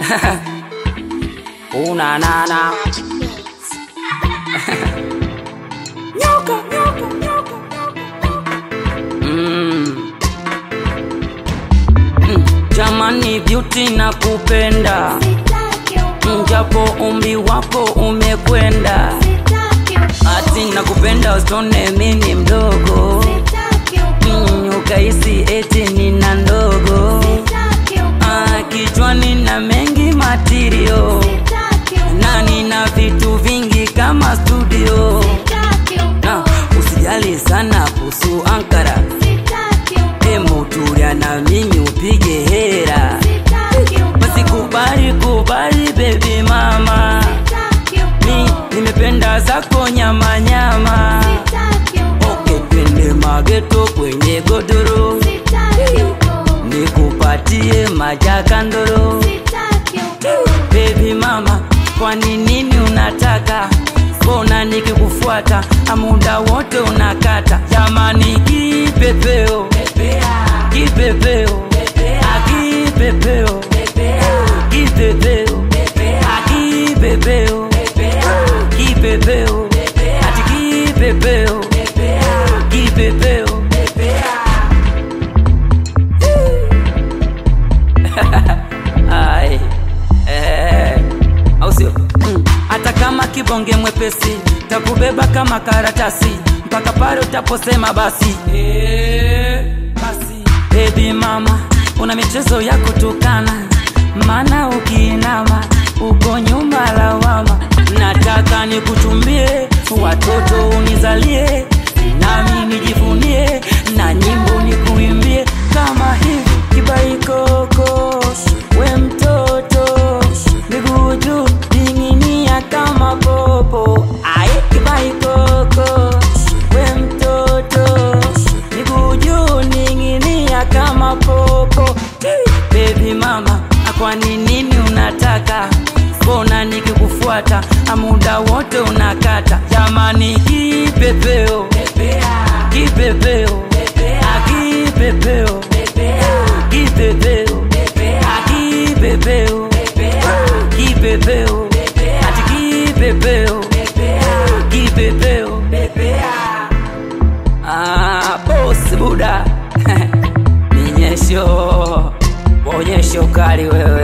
Una nana nyoka, nyoka, nyoka, mm. Mm. Jamani beauty na kupenda japo umri wako umekwenda, ati nakupenda usone mimi mdogo mm, ukahisi eti nina ndogo ah, kichwani na mengi matirio na nina vitu vingi kama studio na usijali sana kuhusu Ankara, emu tulia na mimi upige hera, basi kubali kubali baby mama, mi nimependa zako nyama nyama, okay, twende mageto kwenye godoro, nikupatie majakandoro Baby mama, kwani nini unataka? Mbona nikikufuata muda wote unakata? Jamani, kipepeo kipepeo akipepeo kipepeo akipepeo kipepeo ati kipepeo kipepeo Ai, eh, au sio? Mm. Hata kama kibonge mwepesi takubeba kama karatasi mpaka pale utaposema basi eh, basi. Baby mama, una michezo ya kutukana, maana ukiinama uko nyuma lawama. Nataka nikuchumbie watoto unizalie, nami nijivunie na nyimbo nikuimbie kama hivi kibaikoko we mtoto miguu juu dinginia kama popo aye kibaikoko we mtoto miguu juu ninginia kama popo bebi mama kwani nini unataka mbona nikikufuata muda wote unakata jamani kipepeo kipepeo akipepeo kipepeo akipepeo kipepeo ati kipepeo kipepeo ah, bosi buda ninyesho onyesho kali wewe